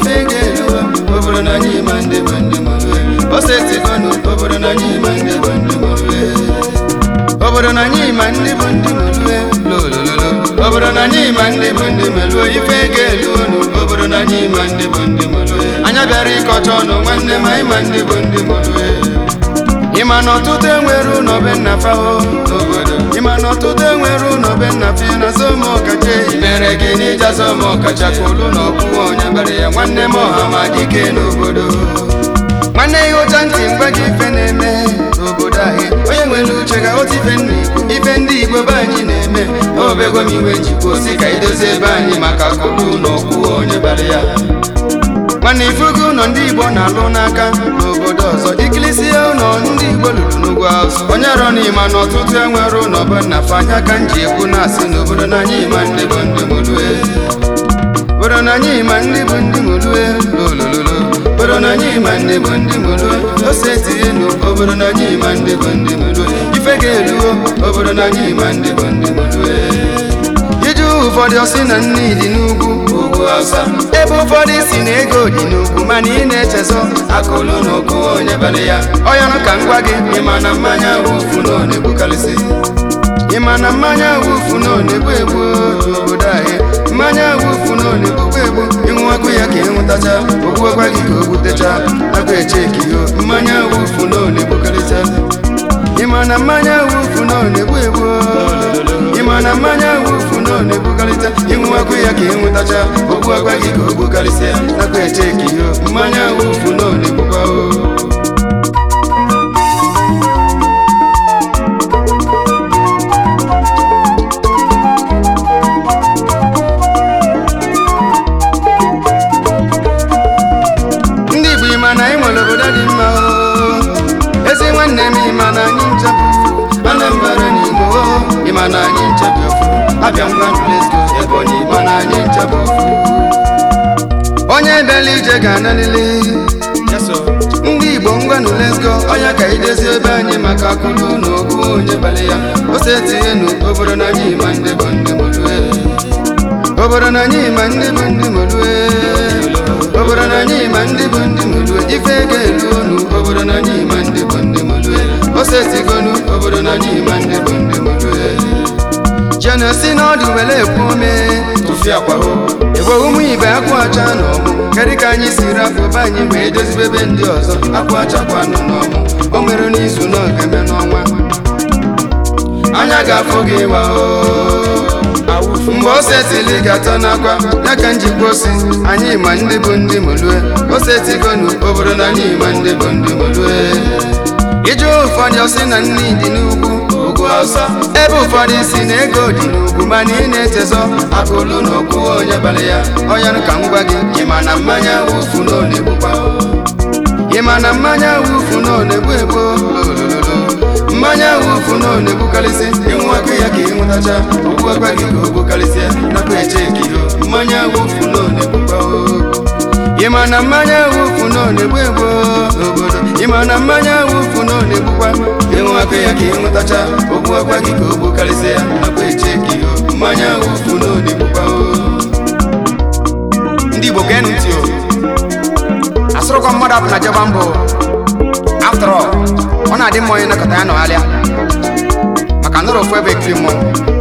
ife ga-eluo obodo na anyị ma ndị bụ ndị mụlue osetigonu obodo na anyị ma ndị bụ ndị mụlue obodo na anyị ma ndị bụ ndị mụlue lolololo obodo na anyị ma ndị bụ ndị mụlue ife ga-eluo nu obodo na anyị ma ndị bụ ndị mụlue anya bịara ịkọcha ọnụ nwanne m anyị ma ndị bụ ndị mụlue ịma na ọtụtụ enwere ụlọ be nna fahụ n'obodo ịma na ọtụtụ enwere ụlọ be nna fi na somo kacha ehi mere gị n'ija somo kacha ka olu na ọkwụwa onye bara ya nwanne m ọha ma dike n'obodo nwanne ya ụcha ntị mgbe gị ife na-eme n'obodo anyị onye nwere uche ga ghọta ife nna igbo ife ndị igbo be anyị na-eme obego m iwe njikwa osi ka idozie ebe anyị maka kolu na ọkwụwa onye bara ya mana ifugo ụlọ ndị igbo na-alụ n'aka n'obodo ọzọ ikilisia ụlọ ndị igbo lụrụ n'ugwu azụ onye rọ n'ịma na ọtụtụ enwere ụlọ bụ nna fanya ka nji ekwu na-asị n'obodo na anyị ma ndị bụ ndị mụlue obodo na anyị ma ndị bụ ndị mụlue lolololo obodo na anyị ma ndị bụ ndị mụlue ose etinye nụ obodo na anyị ma ndị bụ ndị mụlue ife ga-eluo obodo na anyị ma ndị bụ ndị mụlue iju ụfọdụ ọsị na nne dị n'ugwu ugwu awụsa ebe ụfọdụ si na ego dị n'ugwu mana ị na-echezọ akụlụ na okwu onye bara ya ọyanụ ka m gwa gị ịma na mmanya wufu na ọ na-egbukarịsị ịma na mmanya wufu na ọ na-egbu egbu n'obodo anyị mmanya wufu na ọ na-egbukwa egbu ịnwụwakwu ya ka ịnwụtacha ogbuokwa gị ka o gbutecha nakwa echekiyo mmanya wufu na ọ na-egbukarịcha ịma na mmanya wufu na ọ na-egbu egbu ịma na mmanya wufu na ọ na-egbukarịta ịnwụwakwu ya ka ịnwụtacha okwu agwa gị ka o gbukarịsịa nakwa echekiyo mmanya wufu na ọ na-egbukwa o ndị Igbo ịma na anyị nwere obodo dị mma o ezi nwanne m ịma na anyị nchebụ Anambra na Igbo o ịma na anyị nchebụ ofu abịa ngwa Lesko Ebonyi ịma na anyị nchebụ ofu onye bịala ije ga-analili ndị Igbo ngwanụ Lesko onye ka idezi ebe anyị maka akụlụ na ogwu onye bali ya ose tinye nụ obodo na anyị ma ndị bụ ndị mụlue obodo na anyị ma ndị bụ ndị mụlue obodo na anyị ma ndị bụ ndị mụlue ife ga-elu unu obodo na anyị ma ndị bụ ndị mụlue ose tigonu obodo na anyị ma ndị bụ ndị mụlue jena si n'ọdụ were ekwu ome tụfiakwaho ebe ụmụ ibe akwụ acha na ọmụ kedu ka anyị si rapụ be anyị wee dozibe ebe ndị ọzọ akwụ achakwanụ n'ọmụ o mere n'izu na ogeme n'ọnwa anya ga-afụ gị ịwa mgbe osetili ga-atọ n'akwa ya ka njikwa osi anyị ma ndị bụ ndị mụlue osetigonu obodo na anyị ma ndị bụ ndị mụlue ije ụfọdụ ọsị na nne dị n'ugwu ugwu awụsa ebe ụfọdụ si na ego dị n'ugwu mana ị na-echezọ akụlụ na okwu onye bara ya ọyanụ ka m gwa gị ịma na mmanya wufu na ọ na-egbukwa ịma na mmanya wufu na ọ na-egbu egbu lolololo mmanya wufu na ọ na-egbukarịsị ịnwụwakwa ya ka ịnwụtacha okwu agwa gị ka o gbukarịsịa nakwa eche ekiro mmanya wufu na ọ na-egbukwa ịma na mmanya wufu na ọ na-egbu egbu n'obodo ịma na mmanya wufu na ọ na-egbukwa ịnwụwakwa ya ka ịnwụtacha okwu agwa gị ka o gbukarịsịa nakwa eche ekiro mmanya wufu na ọ na-egbukwa ndị Igbo gee ntị o asụrụkwa mmadụ apụ na jeba mbụ after all ọ na-adị mma onye nakọta ya nọgharịa maka nọrọ ofu ebe ekiri mmọnwụ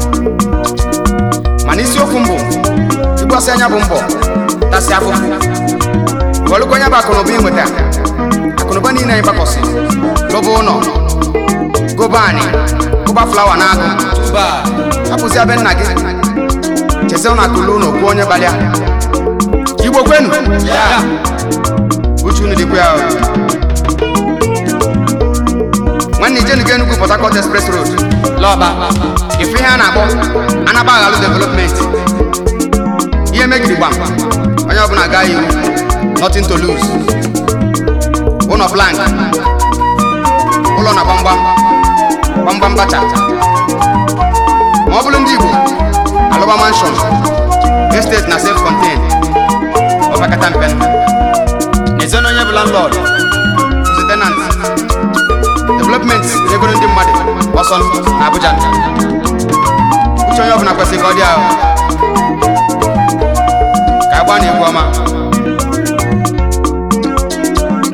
mana isiokwu mbụ ịgbasị anya bụ mbọ tasị afụfụ welụkwa onye bụ akụnụba ị nweta akụnụba niile anyị gbakọsị lụba ụlọ goba anị gụba flawa na agụ hapụzi abe nna gị chezie ụnụ akụlụ ụlọ kwuo onye gbalịa igbo kwenu uche unu dịkwa ya o. nwanne ijenu ga Enugu Port Harcourt Express Road lọba ife ihe a na-akpọ anaba aghalụ development ihe megiri gbam onye ọbụla gaa iwu nothing to lose ụlọ plank ụlọ na gbamgbam gbamgbam bacha ma ọ bụrụ ndị Igbo alụba mansion estate na self contained ọbakata mpe n'eziona onye bụ landlord ozi tenant development egoro ndị mmadụ ọsọ na Abuja uche onye ọbụla kwesịrị ka ọ dị ahụ ka agba na egwu ọma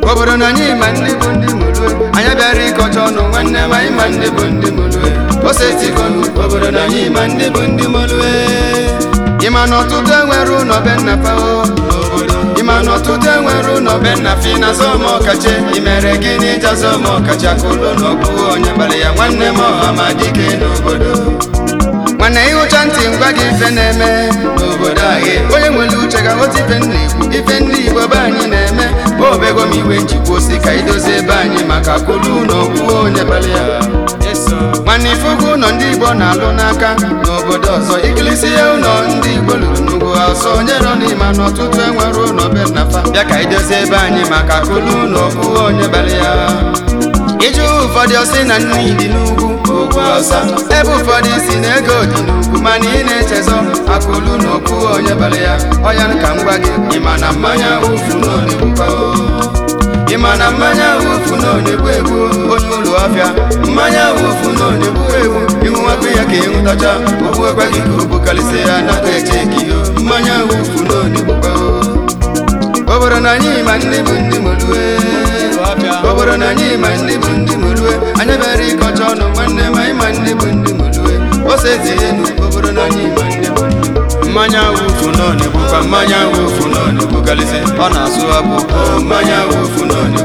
obodo na anyị ma ndị bụ ndị mulue anyị bịara ịkọcha ọnụ nwanne m anyị ma ndị bụ ndị mulue osetigonu obodo na anyị ma ndị bụ ndị mulue ịma na ọtụtụ enwere ụlọ be nna fao ịma na ọtụtụ enwere ụlọ be nna fi na zọmọkache imere gịnị ja zọmọkacha kụlụ n'okwu onye kpara ya nwanne m ọha ma dike n'obodo nwanne ịhụcha ntị ngwa gị ife na-eme n'obodo anyị onye nwere uche ga-aghọta ife nna igbo ife ndị igbo be anyị na-eme obego m iwe njikwa osi ka idozie ebe anyị maka kụlụ n'okwu onye kpara ya nwanne ifugu ụlọ ndị igbo na-alụ n'aka n'obodo ọzọ ikilisi ya ụlọ ndị igbo lụrụ n'ugwu ọzọ nyerọ n'ime na ọtụtụ enwere ụlọ be nnafa bịa ka idozie ebe anyị maka kụlụ n'okwu onye bara ya iju ụfọdụ ọsị na nne dị n'ugwu ugwu ọsa ebe ụfọdụ si na ego dị n'ugwu mana ị na-echezọ akụlụ n'okwu onye bara ya ọya ka m gwa gị ịma na mmanya ụfu n'onegbukwa ịma na mmanya wufu na onegbu egbu onye ụlọ ọfịa mmanya wufu na onegbu egbu ịṅụwakwa ya ka ịṅụtacha ogbu ekwe gị ka ogbu karịsịa ya na eche gị mmanya wufu na onegbukwa obodo na anyị ma ndị bụ ndị molue obodo na anyị ma ndị bụ ndị molue anyị bịara ịkọcha ọnụ nwanne ma anyị ma ndị bụ ndị molue ose tie enu obodo na anyị ma ndị bụ ndị mmanya wufu na onegbukwa mmanya wufu na onegbu karịsị ọ na-asụ abụ mmanya wufu na onegbu